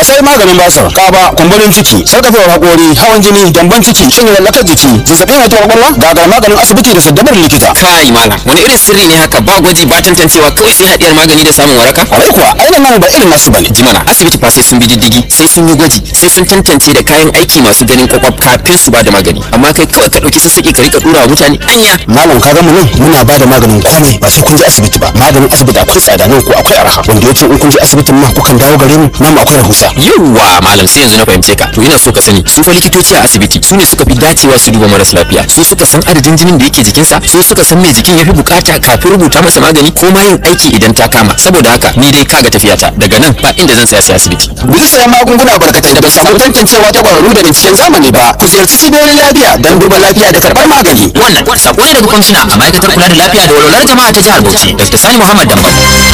sai maganin basir kaba kumburin ciki sarkafewar hakori hawan jini gyambon ciki shin lallakar jiki zazzabin mai taɓa kwakwalwa gagar maganin asibiti da saddabar likita kai malam wani irin sirri ne haka ba gwaji ba tantancewa kawai sai hadiyar magani da samun waraka kwarai kuwa ainihin nan ba irin nasu bane jimana asibiti fa sai sun bi diddigi sai sun yi gwaji sai sun tantance da kayan aiki masu ganin kwakwaf kafin su ba da magani amma kai kawai ka dauki sassaƙi ka rika dura wa mutane anya malam ka ga mu nan muna ba da maganin komai ba sai kun je asibiti ba maganin asibiti akwai tsada nan ko akwai arha wanda yace in kun je asibitin ma kukan dawo gare mu nan akwai rahusa yawwa malam sai yanzu na fahimce ka to ina so ka sani su fa likitoci a asibiti su ne suka fi dacewa su duba maras lafiya su suka san adadin jinin da yake jikinsa su suka san me jikin yafi bukata kafin rubuta masa magani ko ma yin aiki idan ta kama saboda haka ni dai kaga tafiyata daga nan ba inda zan saya sai asibiti guji sayan magunguna barkatai da bai samu tantancewa ta kwararru da binciken zamani ba ku ziyarci cibiyoyin lafiya don duba lafiya da karɓar magani wannan sako ne daga kwamishina a ma'aikatar kula da lafiya da walwalar jama'a ta jihar Bauchi Dr. Sani Muhammad Dambam